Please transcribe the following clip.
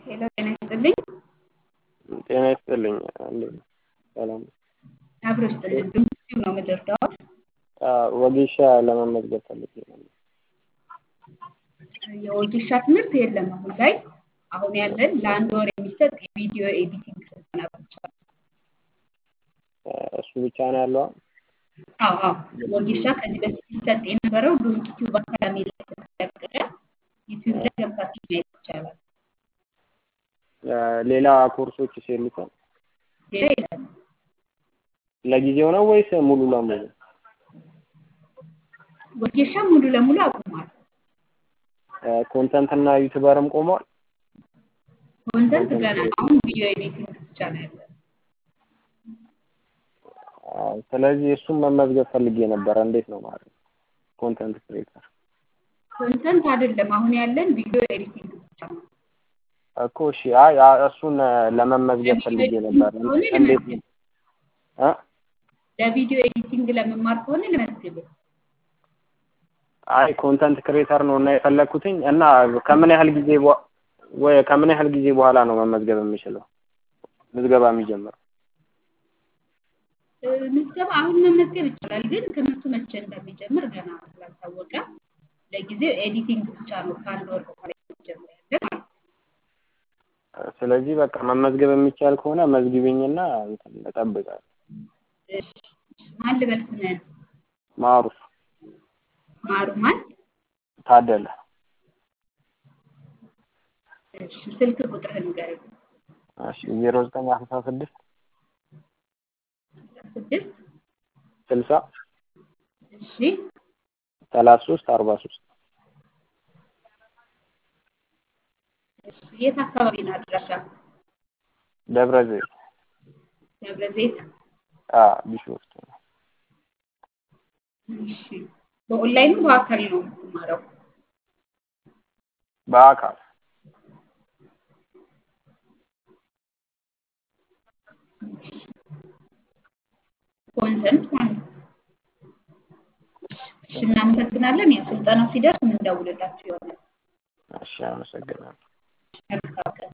ሄሎ ጤና ይስጥልኝ። ጤና ይስጥልኝ። እንዴት ነው? ሰላም ነው? አብሮ ይስጥልኝ። ድምፅም ነው የምደርዳው። ወጌሻ ለመመዝገብ ፈልጌ ነበር። የወጌሻ ትምህርት የለም አሁን ላይ። አሁን ያለን ለአንድ ወር የሚሰጥ የቪዲዮ ኤዲቲንግ ስልጠና ብቻ ነው። እሱ ብቻ ነው ያለው? አዎ አዎ። ወጌሻ ከዚህ በፊት ሲሰጥ የነበረው ዶንት ዩቲዩብ አካዳሚ ላይ ስለተለቀቀ ዩቲዩብ ላይ ገብታችሁ ማየት ይቻላል። ሌላ ኮርሶችስ የሉትም? ሌላ የለም። ለጊዜው ነው ወይስ ሙሉ ለሙሉ? ወጌሻ ሙሉ ለሙሉ አቁሟል። ኮንተንት እና ዩቲዩበርም ቆሟል? ኮንተንት ገና ነው። አሁን ቪዲዮ ኤዲቲንግ ብቻ ነው ያለው። አዎ፣ ስለዚህ እሱን መመዝገብ ፈልጌ ነበረ። እንዴት ነው ማለት ነው? ኮንተንት ክሬተር ኮንተንት አይደለም አሁን ያለን ቪዲዮ ኤዲቲንግ ብቻ ነው። እኮ እሺ። አይ አ- እሱን ለመመዝገብ ፈልጌ ነበር። ከሆነ እንዴት ልመዝግብ። እ ለቪዲዮ ኤዲቲንግ ለመማር ከሆነ ልመዝግብ። አይ ኮንተንት ክሬተር ነው እና የፈለግኩትኝ እና ከምን ያህል ጊዜ በ- ወይ ከምን ያህል ጊዜ በኋላ ነው መመዝገብ የምችለው? ምዝገባ የሚጀምረው? እ፣ ምዝገባ አሁን መመዝገብ ይቻላል፣ ግን ትምህርቱ መቼ እንደሚጀምር ገና ስላልታወቀ ለጊዜው ኤዲቲንግ ብቻ ነው ከአንድ ወር በኋላ የሚጀምር ያለ ማለት ነው። ስለዚህ በቃ መመዝገብ የሚቻል ከሆነ መዝግቢኝና እንትን እጠብቃለሁ። እሺ፣ እሺ። ማን ልበል ስምህን? ማሩፍ ማሩ ማን? ታደለ እሺ፣ ስልክ ቁጥርህን ንገረኝ። እሺ ዜሮ ዘጠኝ አስራ ስድስት ስድስት ስልሳ እሺ፣ ሰላሳ ሶስት አርባ ሶስት እሺ። የት አካባቢ ነው አድራሻ? ደብረ ዘይት ደብረ ዘይት። አ ቢሾፍቱ እሺ። በኦንላይን ነው በአካል ነው የምትማረው? በአካል ኮንተንት ማለት ነው። እሺ፣ እናመሰግናለን። ያው ስልጠናው ሲደርስ የምንደውልላችሁ ይሆናል። እሺ አመሰግናለሁ መልካም ቀን።